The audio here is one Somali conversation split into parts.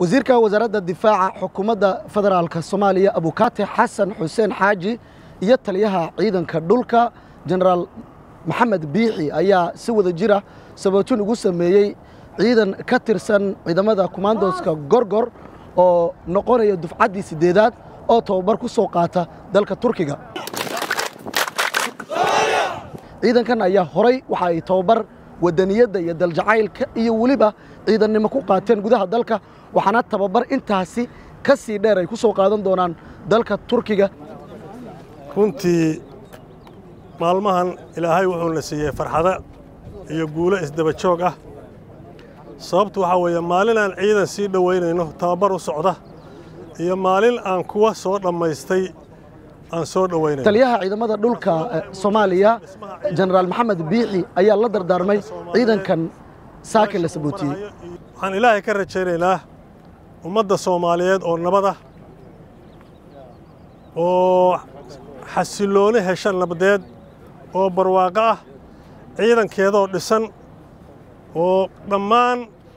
wasiirka wasaaradda difaaca xukuumadda federaalk soomaaliya abukaate xasan xuseen xaaji iyo taliyaha ciidanka dhulka jenaraal maxamed biixi ayaa si wada jira sabootin ugu sameeyey ciidan ka tirsan ciidamada kumaandoska gorgor oo noqonaya dufcaddii siddeedaad oo tababar ku soo qaata dalka turkiga ciidankan ayaa horay waxa ay tababar wadaniyadda iyo daljacaylka iyo weliba ciidannimo ku qaateen gudaha dalka waxaana tababar intaasi ka sii dheer ay ku soo qaadan doonaan dalka turkiga runtii maalmahan ilaahay wuxuuna siiyey farxado iyo guulo isdaba joog ah sababtu waxaa weeye maalin aan ciidan sii dhowaynayno tababar u socda iyo maalin aan kuwa soo dhammaystay aan soo dhowaynayno taliyaha ciidamada dhulka soomaaliya jenaraal maxamed biixi ayaa la dardaarmay ciidankan saakin la sabootiyey waxaan ilaahay ka rajaynaynaa ummadda soomaaliyeed oo nabada oo xasillooni hesha nabadeed oo barwaaqo ah ciidankeedoo dhisan oo dhammaan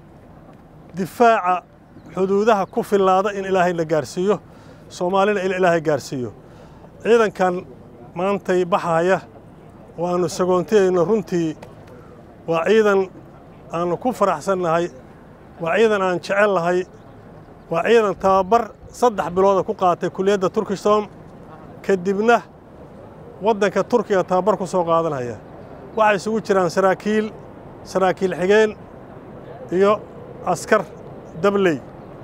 difaaca xuduudaha ku fillaada in ilaahay la gaarsiiyo soomaalina in ilaahay gaarsiiyo ciidankan maantay baxaaya oo aannu sagoontiyayno runtii waa ciidan aannu ku faraxsannahay waa ciidan aan jecel nahay waa ciidan tababar saddex bilooda ku qaatay kuliyadda turkistom kadibna waddanka turkiga tababar ku soo qaadanaya waxay isugu jiraan saraakiil saraakiil xigeen iyo askar dabley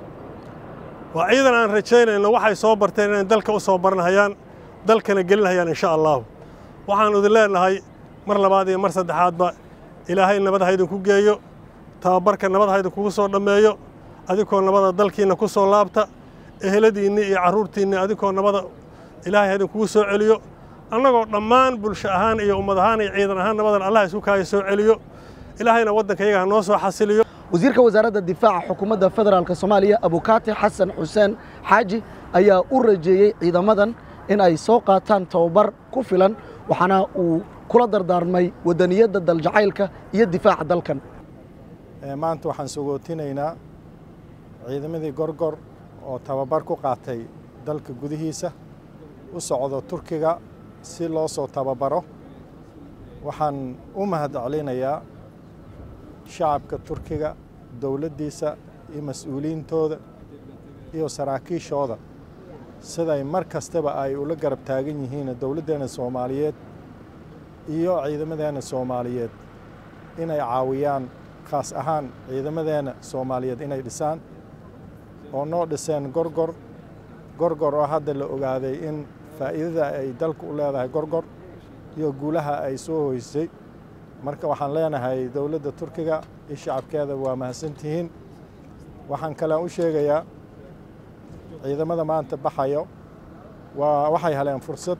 waa ciidan aan rajaynayno waxay soo barteen inay dalka u soo baranhayaan dalkana gelinhayaan insha allaahu waxaannu idin leenahay mar labaad iyo mar saddexaadba ilaahay nabad ha idinku geeyo tababarka nabad ha idinkugu soo dhammeeyo adinkoo nabada dalkiinna ku soo laabta eheladiinni iyo carruurtiinni adinkoo nabada ilaahay ha idinkugu soo celiyo annagoo dhammaan bulsho ahaan iyo ummad ahaan iyo ciidan ahaan nabadan allah isku kaaya soo celiyo ilaahayna waddanka iyaga ha noo soo xasiliyo wasiirka wasaaradda difaaca xukuumadda federaalk soomaaliya abukaate xasan xuseen xaaji ayaa u rajeeyey ciidamadan in ay soo qaataan tababar ku filan waxaana uu kula dardaarmay wadaniyadda daljacaylka iyo difaaca dalkan maanta waxaan sogootinaynaa ciidamadii gorgor oo tababar ku qaatay dalka gudihiisa u socdo turkiga si loo soo tababaro waxaan u mahad celinayaa shacabka turkiga dowladdiisa iyo mas-uuliyiintooda iyo saraakiishooda siday mar kastaba ay ula garab taagan yihiin dowladdeenna soomaaliyeed iyo ciidamadeenna soomaaliyeed inay caawiyaan khaas ahaan ciidamadeenna soomaaliyeed inay dhisaan oo noo dhiseen gorgor gorgor oo hadda la ogaaday in faa'iidada ay dalku u leedahay gorgor iyo guulaha ay soo hoysay marka waxaan leenahay dowladda turkiga iyo shacabkeeda waa mahadsantihiin waxaan kale u sheegayaa ciidamada maanta baxayo waa waxay heleen fursad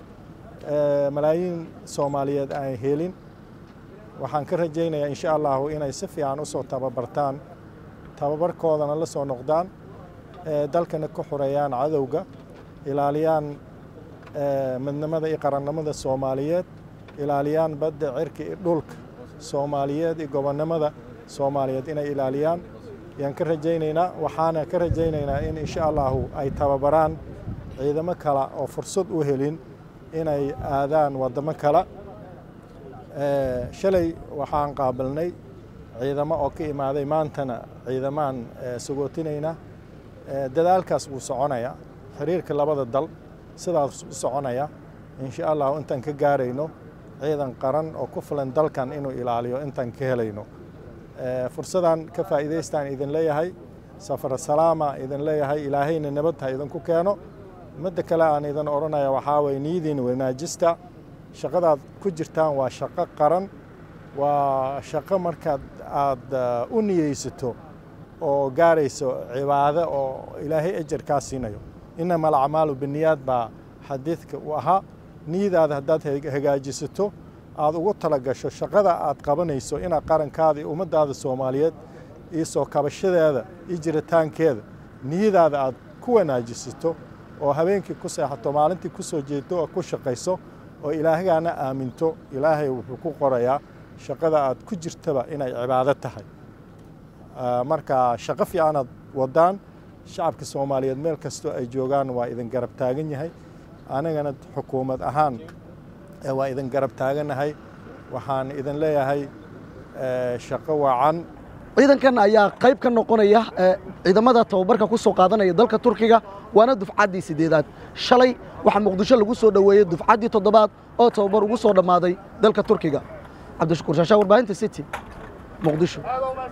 malaayiin soomaaliyeed aan helin waxaan ka rajaynayaa insha allahu inay si fiican u soo tababartaan tababarkoodana la soo noqdaan dalkana ka xoreeyaan cadowga ilaaliyaan midnimada iyo qarannimada soomaaliyeed ilaaliyaan badda cirka iyo dhulka soomaaliyeed iyo gobonnimada soomaaliyeed inay ilaaliyaan ayaan ka rajaynaynaa waxaana ka rajaynaynaa in insha allahu ay tababaraan ciidamo kale oo fursad u helin inay aadaan waddamo kale shalay waxaan qaabilnay ciidamo oo ka imaaday maantana ciidamaan sagootinaynaa dadaalkaas wuu soconaya xiriirka labada dal sidaas u soconaya insha allahu intaan ka gaarayno ciidan qaran oo ku filan dalkan inuu ilaaliyo intaan ka helayno fursadan ka faa'iidaystaan idin leeyahay safar salaama idin leeyahay ilaahayna nabad ha idinku keeno midda kale aan idin odhanaya waxaa waye niyadiin wanaajista shaqadaad ku jirtaan waa shaqo qaran waa shaqo markaad aad u niyeysato oo gaarayso cibaado oo ilaahay ajar kaa siinayo inama alacmaalu biniyaad baa xadiidka u ahaa niyadaada haddaad hagaajisato aad ugu talagasho shaqada aad qabanayso inaad qarankaada iyo ummaddaada soomaaliyeed iyo soo kabashadeeda iyo jiritaankeeda niyadaada aad ku wanaajisato oo habeenkii ku seexato maalintii ku soo jeedo oo ku shaqayso oo ilaahgaana aaminto ilaahay wuxuu ku qorayaa shaqada aad ku jirtaba inay cibaado tahay marka shaqo fiicanaad wadaan shacabka soomaaliyeed meel kastoo ay joogaan waa idin garab taagan yahay anagana xukuumad ahaan waa idin garab taaganahay waxaan idin leeyahay shaqo wacan ciidankan ayaa qayb ka noqonaya ciidamada tababarka ku soo qaadanaya dalka turkiga waana dufcaddii siddeedaad shalay waxaa muqdisho lagu soo dhoweeyey dufcaddii toddobaad oo tababar ugu soo dhammaaday dalka turkiga cabdishakuur shaashaa warbaahinta city muqdisho